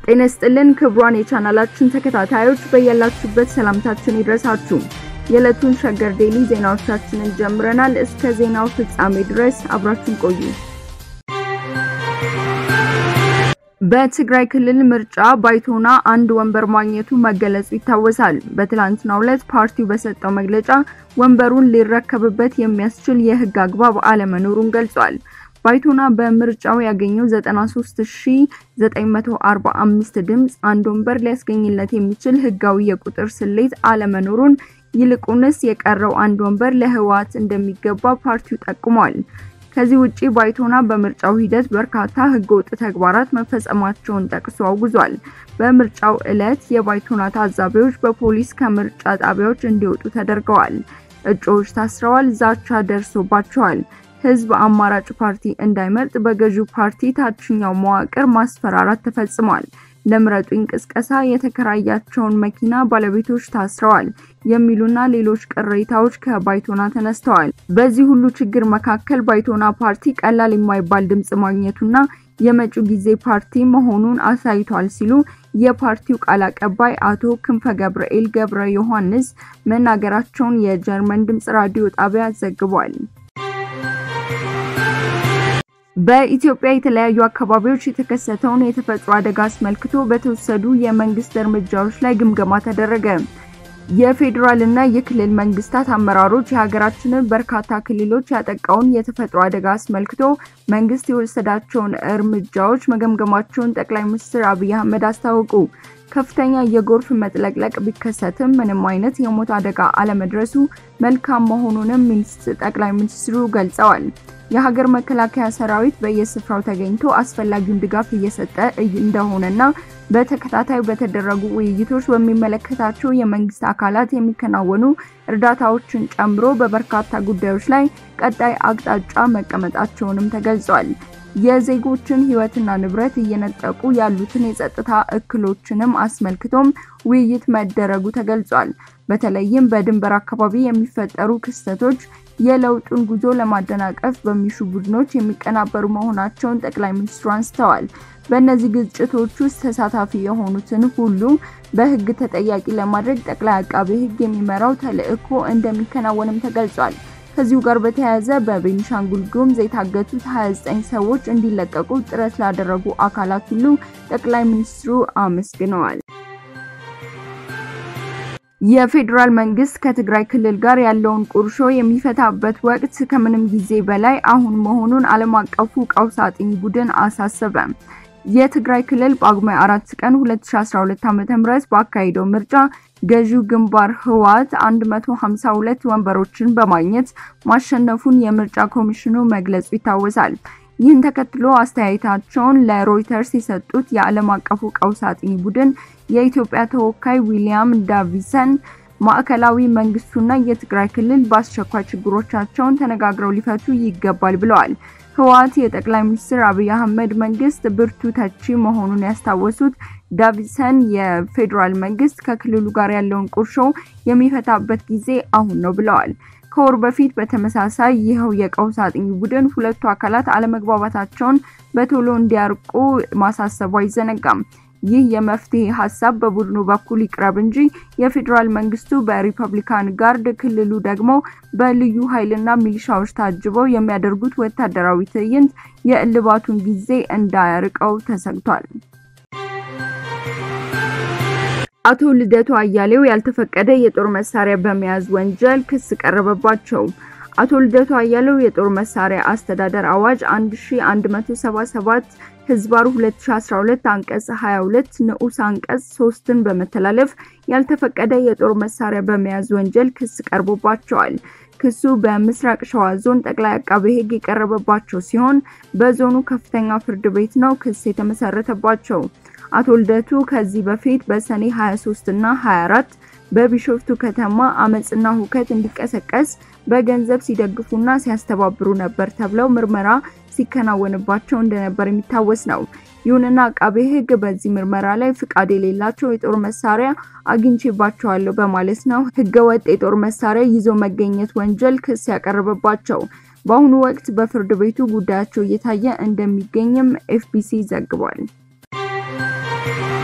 ጤና ይስጥልን ክቡራን የቻናላችን ተከታታዮች በያላችሁበት ሰላምታችን ይድረሳችሁ። የዕለቱን ሸገር ዴሊ ዜናዎቻችንን ጀምረናል። እስከ ዜናው ፍጻሜ ድረስ አብራችሁን ቆዩ። በትግራይ ክልል ምርጫ ባይቶና አንድ ወንበር ማግኘቱ መገለጹ ይታወሳል። በትላንትናው ዕለት ፓርቲው በሰጠው መግለጫ ወንበሩን ሊረከብበት የሚያስችል የሕግ አግባብ አለመኖሩን ገልጿል። ባይቶና በምርጫው ያገኘው 93945 ድምፅ አንድ ወንበር ሊያስገኝለት የሚችል ሕጋዊ የቁጥር ስሌት አለመኖሩን ይልቁንስ የቀረው አንድ ወንበር ለህወሓት እንደሚገባ ፓርቲው ጠቁሟል። ከዚህ ውጪ ባይቶና በምርጫው ሂደት በርካታ ህገወጥ ተግባራት መፈጸማቸውን ጠቅሶ አውግዟል። በምርጫው ዕለት የባይቶና ታዛቢዎች በፖሊስ ከምርጫ ጣቢያዎች እንዲወጡ ተደርገዋል። እጩዎች ታስረዋል። ዛቻ ደርሶባቸዋል። ህዝብ አማራጭ ፓርቲ እንዳይመርጥ በገዢው ፓርቲ ታችኛው መዋቅር ማስፈራራት ተፈጽሟል። ለምረጡኝ ቅስቀሳ የተከራያቸውን መኪና ባለቤቶች ታስረዋል የሚሉና ሌሎች ቅሬታዎች ከባይቶና ተነስተዋል። በዚህ ሁሉ ችግር መካከል ባይቶና ፓርቲ ቀላል የማይባል ድምጽ ማግኘቱና የመጪው ጊዜ ፓርቲ መሆኑን አሳይቷል ሲሉ የፓርቲው ቃል አቀባይ አቶ ክንፈ ገብርኤል ገብረ ዮሐንስ መናገራቸውን የጀርመን ድምጽ ራዲዮ ጣቢያ ዘግቧል። በኢትዮጵያ የተለያዩ አካባቢዎች የተከሰተውን የተፈጥሮ አደጋ አስመልክቶ በተወሰዱ የመንግስት እርምጃዎች ላይ ግምገማ ተደረገ። የፌዴራል እና የክልል መንግስታት አመራሮች የሀገራችንን በርካታ ክልሎች ያጠቃውን የተፈጥሮ አደጋ አስመልክቶ መንግስት የወሰዳቸውን እርምጃዎች መገምገማቸውን ጠቅላይ ሚኒስትር አብይ አህመድ አስታወቁ። ከፍተኛ የጎርፍ መጥለቅለቅ ቢከሰትም ምንም አይነት የሞት አደጋ አለመድረሱ መልካም መሆኑንም ጠቅላይ ሚኒስትሩ ገልጸዋል። የሀገር መከላከያ ሰራዊት በየስፍራው ተገኝቶ አስፈላጊውን ድጋፍ እየሰጠ እንደሆነና በተከታታይ በተደረጉ ውይይቶች በሚመለከታቸው የመንግስት አካላት የሚከናወኑ እርዳታዎችን ጨምሮ በበርካታ ጉዳዮች ላይ ቀጣይ አቅጣጫ መቀመጣቸውንም ተገልጿል። የዜጎችን ሕይወትና ንብረት እየነጠቁ ያሉትን የጸጥታ እክሎችንም አስመልክቶም ውይይት መደረጉ ተገልጿል። በተለይም በድንበር አካባቢ የሚፈጠሩ ክስተቶች የለውጡን ጉዞ ለማደናቀፍ በሚሹ ቡድኖች የሚቀናበሩ መሆናቸውን ጠቅላይ ሚኒስትሩ አንስተዋል። በእነዚህ ግጭቶች ውስጥ ተሳታፊ የሆኑትን ሁሉ በሕግ ተጠያቂ ለማድረግ ጠቅላይ አቃቤ ሕግ የሚመራው ተልዕኮ እንደሚከናወንም ተገልጿል። ከዚሁ ጋር በተያያዘ በቤኒሻንጉል ጉሙዝ የታገቱት 29 ሰዎች እንዲለቀቁ ጥረት ላደረጉ አካላት ሁሉ ጠቅላይ ሚኒስትሩ አመስግነዋል። የፌዴራል መንግስት ከትግራይ ክልል ጋር ያለውን ቁርሾ የሚፈታበት ወቅት ከምንም ጊዜ በላይ አሁን መሆኑን ዓለም አቀፉ ቀውስ አጥኚ ቡድን አሳሰበ። የትግራይ ክልል ጳጉሜ 4 ቀን 2012 ዓ.ም ባካሄደው ምርጫ ገዢው ግንባር ህወሓት 152 ወንበሮችን በማግኘት ማሸነፉን የምርጫ ኮሚሽኑ መግለጹ ይታወሳል። ይህን ተከትሎ አስተያየታቸውን ለሮይተርስ የሰጡት የዓለም አቀፉ ቀውስ አጥኚ ቡድን የኢትዮጵያ ተወካይ ዊሊያም ዳቪሰን ማዕከላዊ መንግስቱና የትግራይ ክልል በአስቸኳይ ችግሮቻቸውን ተነጋግረው ሊፈቱ ይገባል ብለዋል። ህወሓት የጠቅላይ ሚኒስትር አብይ አህመድ መንግስት ብርቱ ተቺ መሆኑን ያስታወሱት ዳቪሰን የፌዴራል መንግስት ከክልሉ ጋር ያለውን ቁርሾ የሚፈታበት ጊዜ አሁን ነው ብለዋል። ከወር በፊት በተመሳሳይ ይኸው የቀውስ አጥኚ ቡድን ሁለቱ አካላት አለመግባባታቸውን በቶሎ እንዲያርቁ ማሳሰቡ አይዘነጋም። ይህ የመፍትሄ ሀሳብ በቡድኑ በኩል ይቅረብ እንጂ የፌዴራል መንግስቱ በሪፐብሊካን ጋርድ፣ ክልሉ ደግሞ በልዩ ኃይልና ሚሊሻዎች ታጅበው የሚያደርጉት ወታደራዊ ትዕይንት የእልባቱን ጊዜ እንዳያርቀው ተሰግቷል። አቶ ልደቱ አያሌው ያልተፈቀደ የጦር መሳሪያ በመያዝ ወንጀል ክስ ቀረበባቸው። አቶ ልደቱ አያሌው የጦር መሳሪያ አስተዳደር አዋጅ 1177 ህዝባሩ 2012 አንቀጽ 22 ንዑስ አንቀጽ 3ን በመተላለፍ ያልተፈቀደ የጦር መሳሪያ በመያዝ ወንጀል ክስ ቀርቦባቸዋል። ክሱ በምስራቅ ሸዋ ዞን ጠቅላይ አቃቤ ሕግ የቀረበባቸው ሲሆን በዞኑ ከፍተኛ ፍርድ ቤት ነው ክስ የተመሰረተባቸው። አቶ ልደቱ ከዚህ በፊት በሰኔ 23 እና 24 በቢሾፍቱ ከተማ አመጽና ሁከት እንዲቀሰቀስ በገንዘብ ሲደግፉና ሲያስተባብሩ ነበር ተብለው ምርመራ ሲከናወንባቸው እንደነበር የሚታወስ ነው። ይሁንና አቃቤ ሕግ በዚህ ምርመራ ላይ ፍቃድ የሌላቸው የጦር መሳሪያ አግኝቼባቸዋለሁ በማለት ነው ህገወጥ የጦር መሳሪያ ይዞ መገኘት ወንጀል ክስ ያቀረበባቸው። በአሁኑ ወቅት በፍርድ ቤቱ ጉዳያቸው እየታየ እንደሚገኝም ኤፍቢሲ ዘግቧል።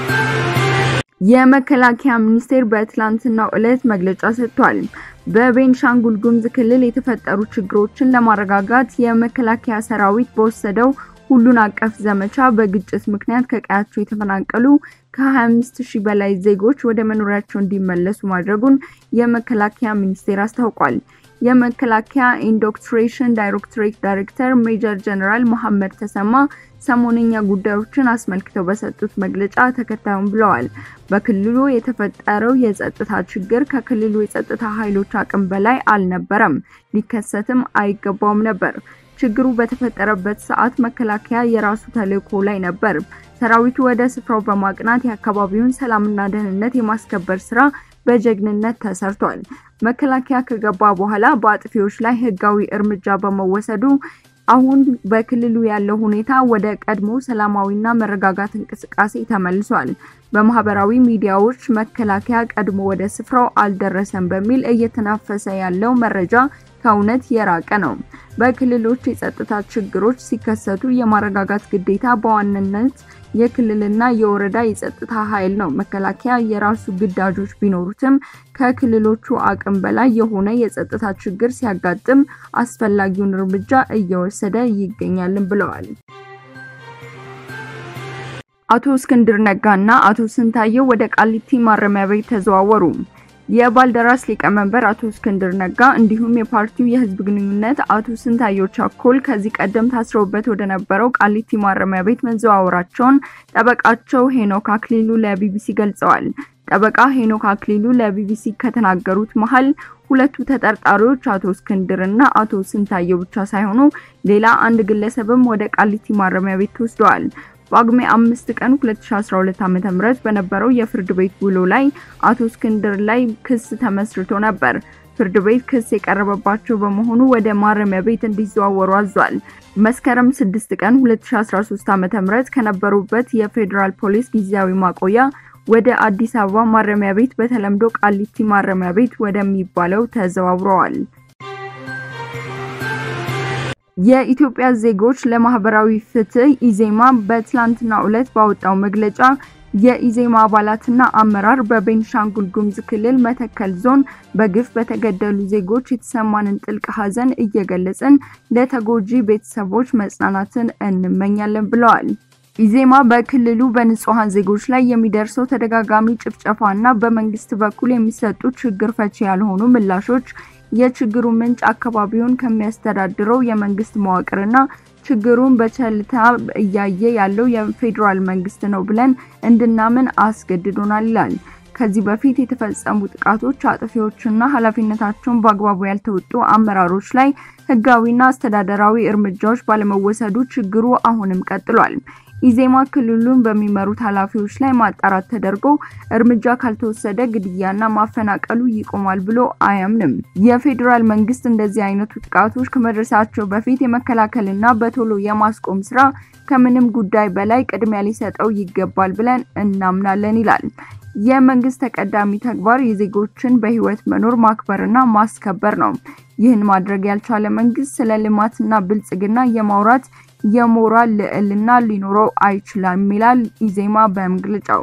የመከላከያ ሚኒስቴር በትላንትናው ዕለት መግለጫ ሰጥቷል። በቤንሻንጉል ጉሙዝ ክልል የተፈጠሩ ችግሮችን ለማረጋጋት የመከላከያ ሰራዊት በወሰደው ሁሉን አቀፍ ዘመቻ በግጭት ምክንያት ከቀያቸው የተፈናቀሉ ከ25 ሺህ በላይ ዜጎች ወደ መኖሪያቸው እንዲመለሱ ማድረጉን የመከላከያ ሚኒስቴር አስታውቋል። የመከላከያ ኢንዶክትሬሽን ዳይሬክቶሬት ዳይሬክተር ሜጀር ጀነራል መሐመድ ተሰማ ሰሞነኛ ጉዳዮችን አስመልክተው በሰጡት መግለጫ ተከታዩም ብለዋል። በክልሉ የተፈጠረው የጸጥታ ችግር ከክልሉ የጸጥታ ኃይሎች አቅም በላይ አልነበረም፣ ሊከሰትም አይገባውም ነበር። ችግሩ በተፈጠረበት ሰዓት መከላከያ የራሱ ተልዕኮ ላይ ነበር። ሰራዊቱ ወደ ስፍራው በማቅናት የአካባቢውን ሰላምና ደህንነት የማስከበር ስራ በጀግንነት ተሰርቷል። መከላከያ ከገባ በኋላ በአጥፊዎች ላይ ህጋዊ እርምጃ በመወሰዱ አሁን በክልሉ ያለው ሁኔታ ወደ ቀድሞ ሰላማዊና መረጋጋት እንቅስቃሴ ተመልሷል። በማህበራዊ ሚዲያዎች መከላከያ ቀድሞ ወደ ስፍራው አልደረሰም በሚል እየተናፈሰ ያለው መረጃ ከእውነት የራቀ ነው። በክልሎች የጸጥታ ችግሮች ሲከሰቱ የማረጋጋት ግዴታ በዋናነት የክልልና የወረዳ የጸጥታ ኃይል ነው። መከላከያ የራሱ ግዳጆች ቢኖሩትም ከክልሎቹ አቅም በላይ የሆነ የጸጥታ ችግር ሲያጋጥም አስፈላጊውን እርምጃ እየወሰደ ይገኛልን ብለዋል። አቶ እስክንድር ነጋና አቶ ስንታየው ወደ ቃሊቲ ማረሚያ ቤት ተዘዋወሩ። የባልደራስ ሊቀመንበር አቶ እስክንድር ነጋ እንዲሁም የፓርቲው የህዝብ ግንኙነት አቶ ስንታየው ቻኮል ከዚህ ቀደም ታስረውበት ወደ ነበረው ቃሊቲ ማረሚያ ቤት መዘዋወራቸውን ጠበቃቸው ሄኖክ አክሊሉ ለቢቢሲ ገልጸዋል። ጠበቃ ሄኖክ አክሊሉ ለቢቢሲ ከተናገሩት መሀል ሁለቱ ተጠርጣሪዎች አቶ እስክንድር እና አቶ ስንታየው ብቻ ሳይሆኑ ሌላ አንድ ግለሰብም ወደ ቃሊቲ ማረሚያ ቤት ተወስደዋል። ጳጉሜ አምስት ቀን 2012 ዓ.ም በነበረው የፍርድ ቤት ውሎ ላይ አቶ እስክንድር ላይ ክስ ተመስርቶ ነበር። ፍርድ ቤት ክስ የቀረበባቸው በመሆኑ ወደ ማረሚያ ቤት እንዲዘዋወሩ አዟል። መስከረም 6 ቀን 2013 ዓ.ም ከነበሩበት የፌዴራል ፖሊስ ጊዜያዊ ማቆያ ወደ አዲስ አበባ ማረሚያ ቤት በተለምዶ ቃሊቲ ማረሚያ ቤት ወደሚባለው ተዘዋውረዋል። የኢትዮጵያ ዜጎች ለማህበራዊ ፍትህ ኢዜማ በትላንትናው ዕለት ባወጣው መግለጫ የኢዜማ አባላትና አመራር በቤንሻንጉል ጉሙዝ ክልል መተከል ዞን በግፍ በተገደሉ ዜጎች የተሰማንን ጥልቅ ሐዘን እየገለጽን ለተጎጂ ቤተሰቦች መጽናናትን እንመኛለን ብለዋል። ኢዜማ በክልሉ በንጹሃን ዜጎች ላይ የሚደርሰው ተደጋጋሚ ጭፍጨፋና በመንግስት በኩል የሚሰጡ ችግር ፈቺ ያልሆኑ ምላሾች የችግሩ ምንጭ አካባቢውን ከሚያስተዳድረው የመንግስት መዋቅርና ችግሩን በቸልታ እያየ ያለው የፌዴራል መንግስት ነው ብለን እንድናምን አስገድዶናል ይላል። ከዚህ በፊት የተፈጸሙ ጥቃቶች አጥፊዎችና ኃላፊነታቸውን በአግባቡ ያልተወጡ አመራሮች ላይ ህጋዊና አስተዳደራዊ እርምጃዎች ባለመወሰዱ ችግሩ አሁንም ቀጥሏል። ኢዜማ ክልሉን በሚመሩት ኃላፊዎች ላይ ማጣራት ተደርጎ እርምጃ ካልተወሰደ ግድያና ማፈናቀሉ ይቆማል ብሎ አያምንም። የፌዴራል መንግስት እንደዚህ አይነቱ ጥቃቶች ከመድረሳቸው በፊት የመከላከልና በቶሎ የማስቆም ስራ ከምንም ጉዳይ በላይ ቅድሚያ ሊሰጠው ይገባል ብለን እናምናለን ይላል። የመንግስት ተቀዳሚ ተግባር የዜጎችን በህይወት መኖር ማክበርና ማስከበር ነው። ይህን ማድረግ ያልቻለ መንግስት ስለ ልማትና ብልጽግና የማውራት የሞራል ልዕልና ሊኖረው አይችልም ይላል ኢዜማ በመግለጫው።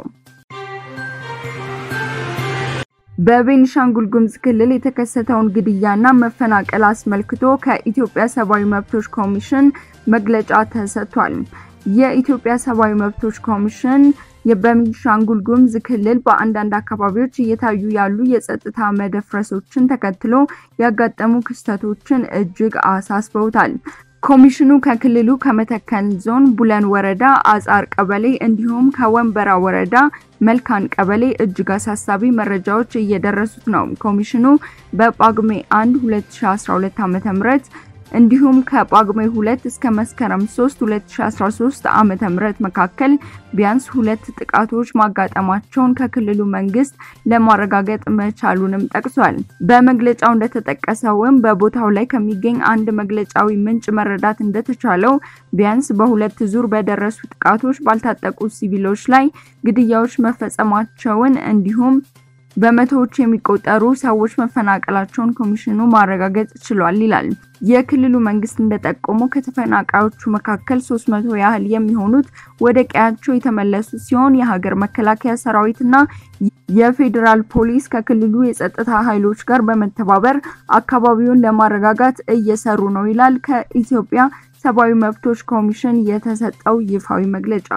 በቤኒሻንጉል ጉሙዝ ክልል የተከሰተውን ግድያና መፈናቀል አስመልክቶ ከኢትዮጵያ ሰብአዊ መብቶች ኮሚሽን መግለጫ ተሰጥቷል። የኢትዮጵያ ሰብአዊ መብቶች ኮሚሽን በቤኒሻንጉል ጉሙዝ ክልል በአንዳንድ አካባቢዎች እየታዩ ያሉ የጸጥታ መደፍረሶችን ተከትሎ ያጋጠሙ ክስተቶችን እጅግ አሳስበውታል። ኮሚሽኑ ከክልሉ ከመተከል ዞን ቡለን ወረዳ አጻር ቀበሌ እንዲሁም ከወንበራ ወረዳ መልካን ቀበሌ እጅግ አሳሳቢ መረጃዎች እየደረሱት ነው። ኮሚሽኑ በጳጉሜ 1 2012 ዓ.ም እንዲሁም ከጳጉሜ 2 እስከ መስከረም 3 2013 ዓመተ ምህረት መካከል ቢያንስ ሁለት ጥቃቶች ማጋጠማቸውን ከክልሉ መንግስት ለማረጋገጥ መቻሉንም ጠቅሷል። በመግለጫው እንደተጠቀሰውም በቦታው ላይ ከሚገኝ አንድ መግለጫዊ ምንጭ መረዳት እንደተቻለው ቢያንስ በሁለት ዙር በደረሱ ጥቃቶች ባልታጠቁ ሲቪሎች ላይ ግድያዎች መፈጸማቸውን እንዲሁም በመቶዎች የሚቆጠሩ ሰዎች መፈናቀላቸውን ኮሚሽኑ ማረጋገጥ ችሏል ይላል። የክልሉ መንግስት እንደጠቆመው ከተፈናቃዮቹ መካከል 300 ያህል የሚሆኑት ወደ ቀያቸው የተመለሱ ሲሆን የሀገር መከላከያ ሰራዊትና የፌዴራል ፖሊስ ከክልሉ የጸጥታ ኃይሎች ጋር በመተባበር አካባቢውን ለማረጋጋት እየሰሩ ነው ይላል ከኢትዮጵያ ሰብአዊ መብቶች ኮሚሽን የተሰጠው ይፋዊ መግለጫ።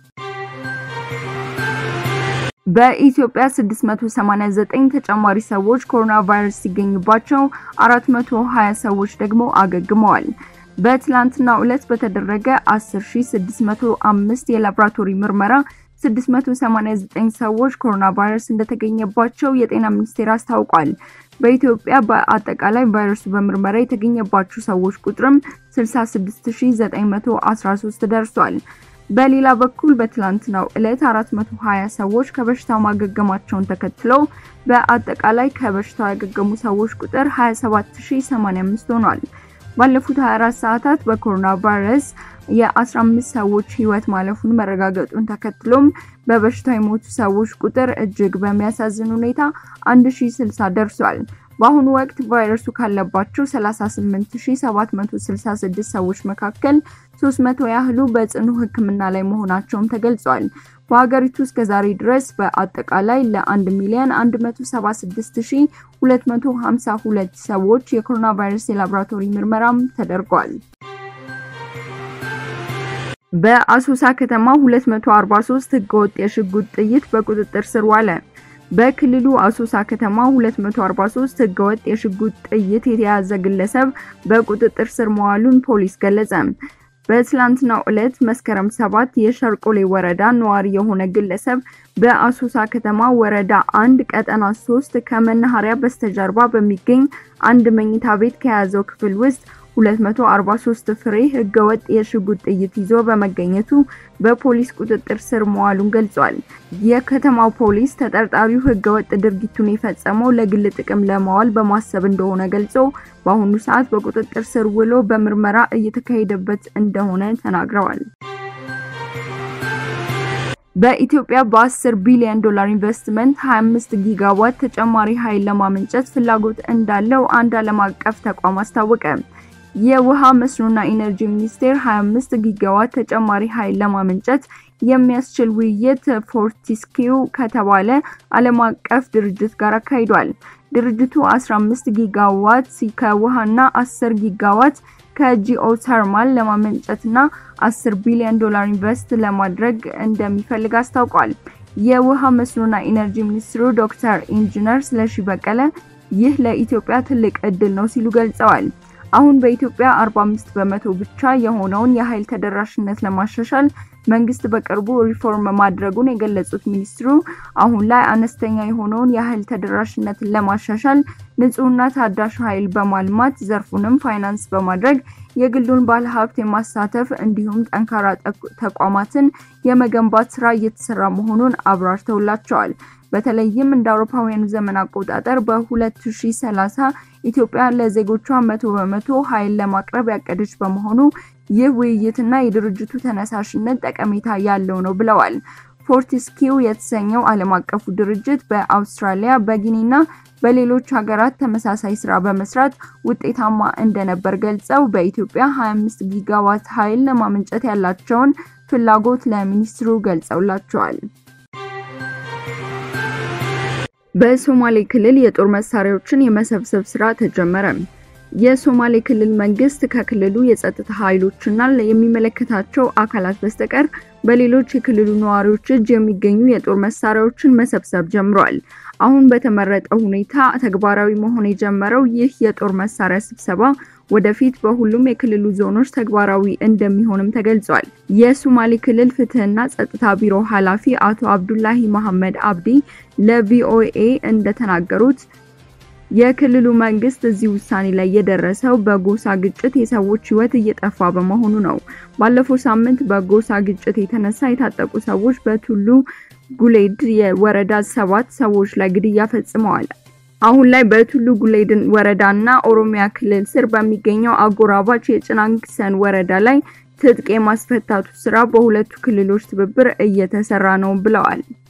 በኢትዮጵያ 689 ተጨማሪ ሰዎች ኮሮና ቫይረስ ሲገኝባቸው 420 ሰዎች ደግሞ አገግመዋል። በትላንትናው ዕለት በተደረገ 10605 የላቦራቶሪ ምርመራ 689 ሰዎች ኮሮና ቫይረስ እንደተገኘባቸው የጤና ሚኒስቴር አስታውቋል። በኢትዮጵያ በአጠቃላይ ቫይረሱ በምርመራ የተገኘባቸው ሰዎች ቁጥርም 66913 ደርሷል። በሌላ በኩል በትላንትናው ዕለት 420 ሰዎች ከበሽታው ማገገማቸውን ተከትለው በአጠቃላይ ከበሽታው ያገገሙ ሰዎች ቁጥር 27085 ሆኗል። ባለፉት 24 ሰዓታት በኮሮና ቫይረስ የ15 ሰዎች ሕይወት ማለፉን መረጋገጡን ተከትሎም በበሽታው የሞቱ ሰዎች ቁጥር እጅግ በሚያሳዝን ሁኔታ 1060 ደርሷል። በአሁኑ ወቅት ቫይረሱ ካለባቸው 38766 ሰዎች መካከል 300 ያህሉ በጽኑ ሕክምና ላይ መሆናቸውም ተገልጿል። በሀገሪቱ እስከ ዛሬ ድረስ በአጠቃላይ ለ1 ሚሊዮን 176252 ሰዎች የኮሮና ቫይረስ የላቦራቶሪ ምርመራም ተደርጓል። በአሶሳ ከተማ 243 ህገወጥ የሽጉጥ ጥይት በቁጥጥር ስር ዋለ። በክልሉ አሶሳ ከተማ 243 ህገወጥ የሽጉጥ ጥይት የተያዘ ግለሰብ በቁጥጥር ስር መዋሉን ፖሊስ ገለጸ። በትላንትናው ዕለት መስከረም 7 የሸርቆሌ ወረዳ ነዋሪ የሆነ ግለሰብ በአሶሳ ከተማ ወረዳ አንድ ቀጠና 3 ከመናኸሪያ በስተጀርባ በሚገኝ አንድ መኝታ ቤት ከያዘው ክፍል ውስጥ 243 ፍሬ ህገወጥ የሽጉጥ ጥይት ይዞ በመገኘቱ በፖሊስ ቁጥጥር ስር መዋሉን ገልጿል። የከተማው ፖሊስ ተጠርጣሪው ህገወጥ ድርጊቱን የፈጸመው ለግል ጥቅም ለማዋል በማሰብ እንደሆነ ገልጾ በአሁኑ ሰዓት በቁጥጥር ስር ውሎ በምርመራ እየተካሄደበት እንደሆነ ተናግረዋል። በኢትዮጵያ በ10 ቢሊዮን ዶላር ኢንቨስትመንት 25 ጊጋዋት ተጨማሪ ኃይል ለማመንጨት ፍላጎት እንዳለው አንድ ዓለም አቀፍ ተቋም አስታወቀ። የውሃ መስኖና ኢነርጂ ሚኒስቴር 25 ጊጋዋት ተጨማሪ ኃይል ለማመንጨት የሚያስችል ውይይት ፎርቲስኪው ከተባለ ዓለም አቀፍ ድርጅት ጋር አካሂዷል። ድርጅቱ 15 ጊጋዋት ከውሃና 10 ጊጋዋት ከጂኦተርማል ለማመንጨትና 10 ቢሊዮን ዶላር ኢንቨስት ለማድረግ እንደሚፈልግ አስታውቋል። የውሃ መስኖና ኢነርጂ ሚኒስትሩ ዶክተር ኢንጂነር ስለሺ በቀለ ይህ ለኢትዮጵያ ትልቅ እድል ነው ሲሉ ገልጸዋል። አሁን በኢትዮጵያ 45 በመቶ ብቻ የሆነውን የኃይል ተደራሽነት ለማሻሻል መንግስት በቅርቡ ሪፎርም ማድረጉን የገለጹት ሚኒስትሩ አሁን ላይ አነስተኛ የሆነውን የኃይል ተደራሽነትን ለማሻሻል ንጹህና ታዳሽ ኃይል በማልማት ዘርፉንም ፋይናንስ በማድረግ የግሉን ባለሀብት የማሳተፍ እንዲሁም ጠንካራ ተቋማትን የመገንባት ስራ እየተሰራ መሆኑን አብራርተውላቸዋል። በተለይም እንደ አውሮፓውያኑ ዘመን አቆጣጠር በ2030 ኢትዮጵያ ለዜጎቿ መቶ በመቶ ኃይል ለማቅረብ ያቀደች በመሆኑ ይህ ውይይትና የድርጅቱ ተነሳሽነት ጠቀሜታ ያለው ነው ብለዋል። ፎርቲስኪው የተሰኘው ዓለም አቀፉ ድርጅት በአውስትራሊያ በጊኒና በሌሎች ሀገራት ተመሳሳይ ስራ በመስራት ውጤታማ እንደነበር ገልጸው በኢትዮጵያ 25 ጊጋዋት ኃይል ለማመንጨት ያላቸውን ፍላጎት ለሚኒስትሩ ገልጸውላቸዋል። በሶማሌ ክልል የጦር መሳሪያዎችን የመሰብሰብ ስራ ተጀመረ። የሶማሌ ክልል መንግስት ከክልሉ የጸጥታ ኃይሎችና የሚመለከታቸው አካላት በስተቀር በሌሎች የክልሉ ነዋሪዎች እጅ የሚገኙ የጦር መሳሪያዎችን መሰብሰብ ጀምሯል። አሁን በተመረጠው ሁኔታ ተግባራዊ መሆን የጀመረው ይህ የጦር መሳሪያ ስብሰባ ወደፊት በሁሉም የክልሉ ዞኖች ተግባራዊ እንደሚሆንም ተገልጿል። የሶማሌ ክልል ፍትህና ጸጥታ ቢሮ ኃላፊ አቶ አብዱላሂ መሐመድ አብዲ ለቪኦኤ እንደተናገሩት የክልሉ መንግስት እዚህ ውሳኔ ላይ የደረሰው በጎሳ ግጭት የሰዎች ህይወት እየጠፋ በመሆኑ ነው። ባለፈው ሳምንት በጎሳ ግጭት የተነሳ የታጠቁ ሰዎች በቱሉ ጉሌድ የወረዳ ሰባት ሰዎች ላይ ግድያ ፈጽመዋል። አሁን ላይ በቱሉ ጉሌድ ወረዳና ኦሮሚያ ክልል ስር በሚገኘው አጎራባች የጭናንክሰን ወረዳ ላይ ትጥቅ የማስፈታቱ ስራ በሁለቱ ክልሎች ትብብር እየተሰራ ነው ብለዋል።